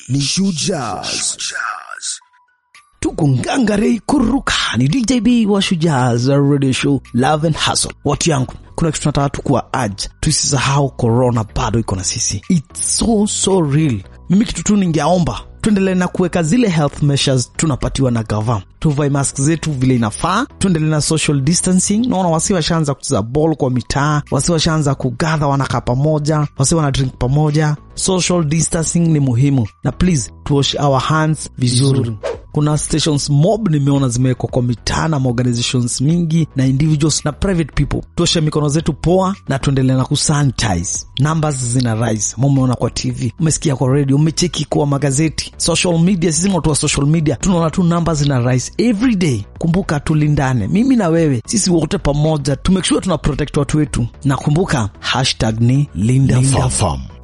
ni Shujaz. Tuko ngangarei kuruka ni DJB wa Shujaz Radio Show Love and Hustle. Watu yangu, kuna kitu tunataka tu kuwa aj, tusisahau corona bado iko na sisi, it's so so real. Mimi kitu tu ningeomba tuendelee na kuweka zile health measures tunapatiwa na gava, tuvae mask zetu vile inafaa, tuendelee na social distancing. Naona wasi washaanza kucheza ball kwa mitaa, wasi washaanza kugadha, wanakaa pamoja, wasi wana drink pamoja. Social distancing ni muhimu, na please tuoshe our hands vizuri. Kuna stations mob nimeona zimewekwa kwa mitaa na organizations mingi na individuals na private people. Tuoshe mikono zetu poa na tuendelee na kusanitize. Numbers zina rise, mumeona kwa TV, umesikia kwa radio, umecheki kwa magazeti, social media. Sisi watu wa social media tunaona tu numbers zina rise every day. Kumbuka tulindane, mimi na wewe, sisi wote pamoja, tumake sure tuna protect watu wetu, na kumbuka hashtag ni linda, Linda farm. Farm.